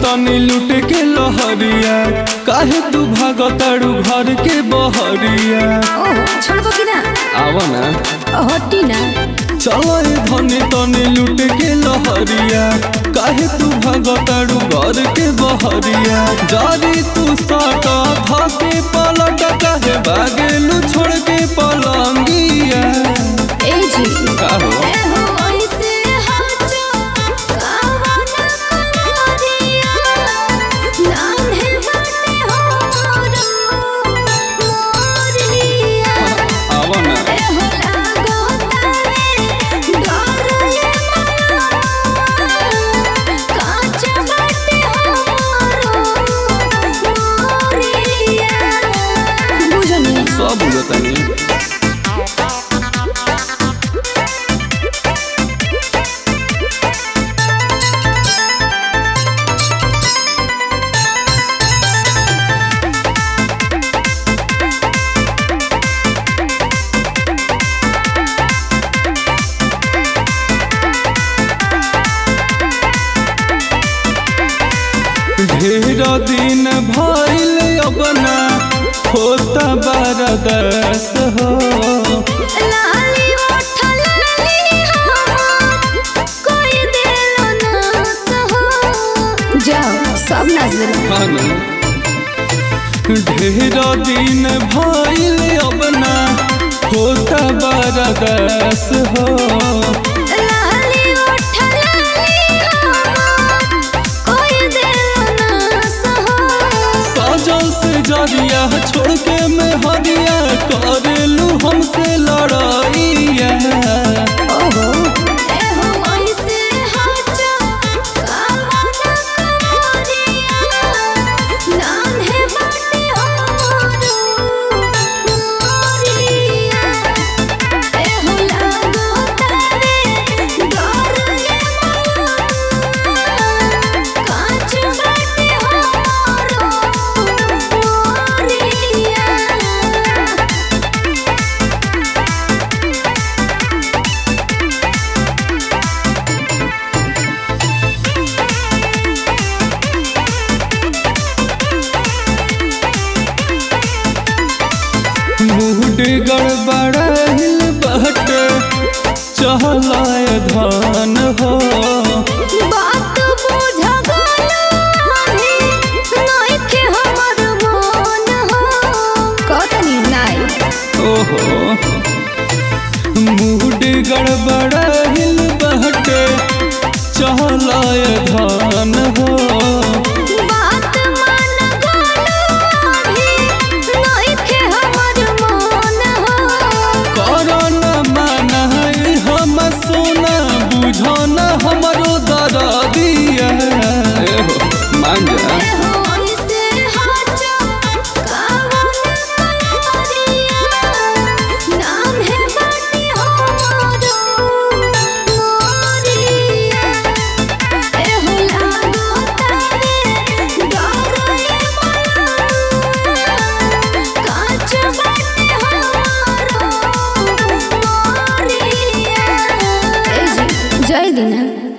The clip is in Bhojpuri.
तनी लूट के लहरिया काहे तू भागताड़ू घर के बहरिया ओहो छोड़बो कि ना आवा ना हटी ना चलो ए धनी तनी लूट के लहरिया काहे तू भागताड़ू घर के बहरिया जारी तू साटा धाके पलट काहे भागेलू छोड़ के पलंगिया ए जी का हो ए हो ऐसे हाचो कावा ना करिया नान्हे बाटे हो मोरिया आवा ना ए हो लागो तारे डर ये माया काच बाटे हो मोरिया बुझनी सब बुझतानी ढेर दिन भइल अपना होता बरदस हो लाली ओठ लाली हो कोई दिलो ना सहो जाओ सब नजर खाना ढेर दिन भइल अपना होता बरदस हो लाली ओठ लाली हो कोई दिलो ना सहो सजल से जरिया छोड़ के मैं हरिया करेलू हमसे लड़ाइया ओहो ए हो ऐसे हाचो कावा ना करिया नाम है बाटे हो मोरिया ए हो लागो तारे डर ये माया काच बाटे हो मोरिया मूड गड़बड़ाइल बहटे चहलाय धान हो बात बुझ गलो अभी नइखे हमर मन हो कतनी नाई ओहो मूड गड़बड़ाइल बहटे चहलाय धान हो बात मान गलो अभी नइखे हमर मन हो करन माना हम सोना बुझन हमरो दरदिया एहो मान जा ए हो ऐसे हाचो कावा ना करिया नाम है बाटे हो मोरिया ए हो लागो तारे डर ये माया काच बाटे हो मोरिया ए जी जय दिना